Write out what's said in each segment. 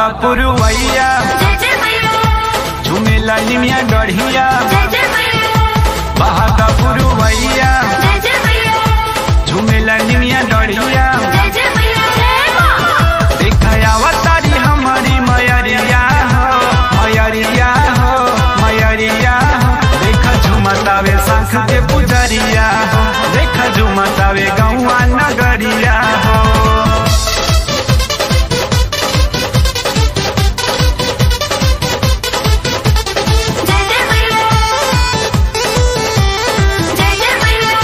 पुरवैया जय जय मैया झुमेला निमिया डढ़िया जय जय मैया बहादा पुरवैया जय जय मैया झुमेला निमिया डढ़िया जय जय मैया जय मां दिखाया तारी हमारी मयरिया हो मयरिया हो मयरिया हो देखा झुमतावे शंख के पुजरिया हो देखा झुमतावे गौआ नगरिया हो जय जय मैया जय जय मैया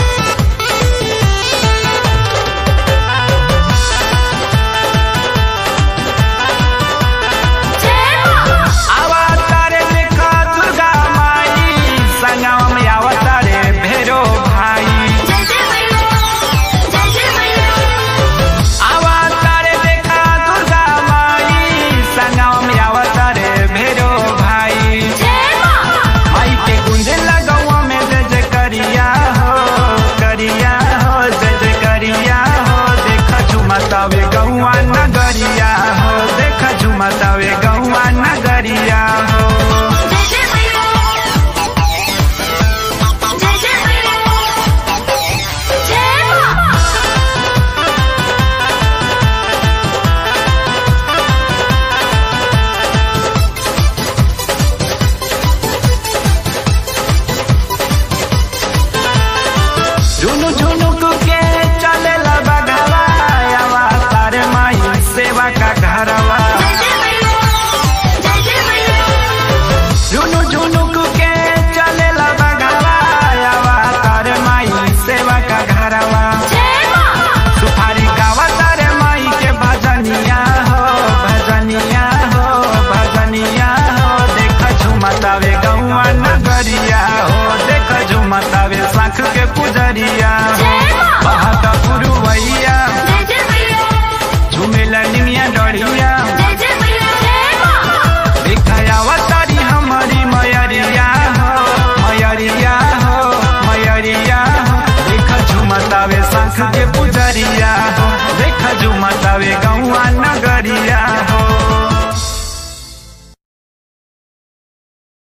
जय मां आवा तारे देखा दुर्गा माई संगम में आवा तारे भैरो भाई जय जय मैया जय जय मैया आवा तारे देखा दुर्गा माई संगम में आवा तारे भैरो भाई जय मां माई के गुंजे लगवा में जय जय करिया हो करिया हो जय जय करिया हो देखा झुमतावे गौआ नगरिया हो देखा झुमतावे गौआ नगरिया हो जय जय मैया जय जय मैया जय मां झुनु झुनुक के चले बगवा आवा तारे माई सेवा का घरवा जय जय मैया जय जय मैया झुनु झुनुक के चले बगवा आवा तारे माई सेवा का घरवा जय मां सुपारी गावा तारे माई के भजनिया हो भजनिया हो भजनिया हो देख झुमतावे गौआ नगरिया हो देख झुमतावे शंख के पुजरिया